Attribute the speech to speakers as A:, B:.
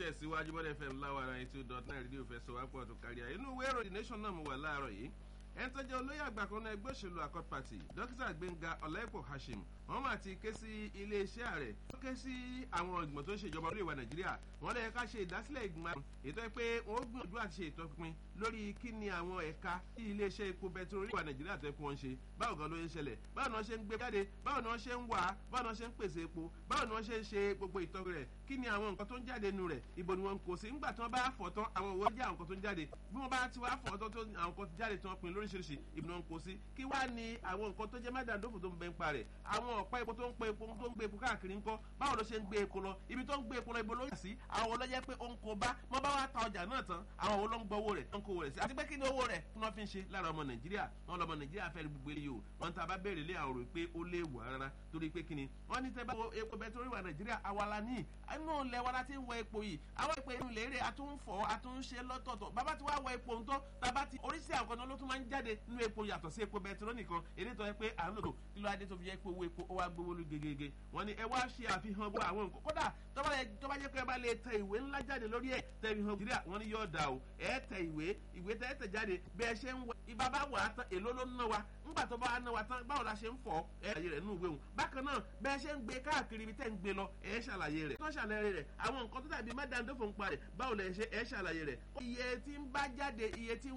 A: tẹ̀síwájú bọ́dẹ̀ fm láwàrà eighty dot nine rédíò fẹsọ̀ wá pọ̀ tó kárí ayé inú ìwé ìròyìn nation náà mo wà láàárọ̀ yìí ẹni tó jẹ́ olóyè àgbà kan náà ẹgbẹ́ òṣèlú accord party dókítà gbẹ̀ngà ọ̀lẹ́pọ̀ hashim wọ́n máa ti ké sí iléeṣẹ́ ààrẹ ó ké sí àwọn ìgbìmọ̀ tó ń ṣèjọba orí ìwà nàìjíríà wọ́n lè ká ṣe ìdásílẹ̀ ìgbìmọ̀ ètò ẹ pé wọ́n gbìyànjú àti ṣe ìtọ́pinpin lórí kí ni àwọn ẹ̀ka tí iléeṣẹ́ epo bẹtiró orí ìwà nàìjíríà tó ẹ pé wọ́n ń ṣe báwo gan ló ń ṣẹlẹ̀ báwo ni wọ́n ṣe ń gbé jáde báwo ni wọ́n ṣe ń wà á báwo ni wọ́n ṣe ń pèsè epo báwo ni wọ́n ṣe ń ṣe gbogbo ìtọ́jú rẹ̀ kí ni àwọn nǹkan tó ń jáde nu rẹ̀ ibo ni wọ́n kò sí ńgbà tí wọ́n bá fọ̀ tán àwọn òwò jẹ́ àwọn nǹkan tó ń jáde bí wọ́n bá ti wá fọ̀ tán tó àwọn nǹkan tó jáde tí wọ́n pin lóríṣiríṣi ibi ni wọ́n kò sí kí wá ní àwọn nǹkan tó jẹ́ mádàndófò tó ń bẹ ń pa rẹ̀ àwọn ọ̀pá epo tó ń pe epo tó ń gbé epo káàkiri ńkọ́ báwo ló ṣe ń gbé epo lọ ibi tó ń gbé epo lọ ibo ló yà sí àwọn olóyè pé ó ń kó bá wọ́n bá wá ta ọjà náà tán àwọn wo ló ń gbọ́ owó rẹ̀ tó ń kó owó rẹ̀ sí àti pé kí ni owó rẹ̀ kí wọ́n fi ń ṣe lára ọmọ nàìjíríà wọn lọmọ nàìjíríà fẹ́ gbogbo eléyìí o wọn ta bá béèrè lé àwọn rò pé ó lé wà rárá torí pé kí ni wọ́n ní tẹ́ bá wo epo bẹtiróòlù wà nàìjíríà awala ní inú ilẹ̀ wa la ti ń wọ epo yìí àwọn epo inú ilẹ̀ èrè àtúnfọ̀ àtúnṣe lọ́tọ̀ọ̀tọ̀ bàbá ti wá wọ epo ń tọ́ bàbá ti oríṣi àwọn kan ló tún máa ń jáde nínú epo yàtọ̀ sí epo bẹtiróòlù nìkan èdè tó yẹ pé à ń lò kí ló adé tó fi yẹ pé owó epo ó wá gbówó lú gegege wọ́n ní ẹ wá ṣe àfihàn gbọ́ àwọn nǹkan kódà tó bá jẹ́ pé ẹ bá lè tẹ ìwé ńlá jáde lórí ẹ̀ tẹ ìhàn nàìjíríà wọ́n ní yóò dà o ẹ tẹ ìwé ìwé tẹ ẹ tẹ jáde bí ẹ ṣe ń wọ ibà bá wà á tán èló ló ń ná wa ńgbà tó bá ná wa tán báwo la ṣe ń fọ ẹ ṣàlàyé rẹ̀ nínú ìwé òun bákan náà bí ẹ ṣe ń gbé káàkiri ibi tẹ́ ń gbé lọ ẹ ṣàlàyé rẹ̀ tó ṣàlàyé rẹ̀ àwọn nǹkan tó dàbí mẹ́dàndófò ń pa rẹ̀ báwo lẹ ṣe ẹ ṣàlàyé rẹ̀ iye tí ń bá jáde iye tí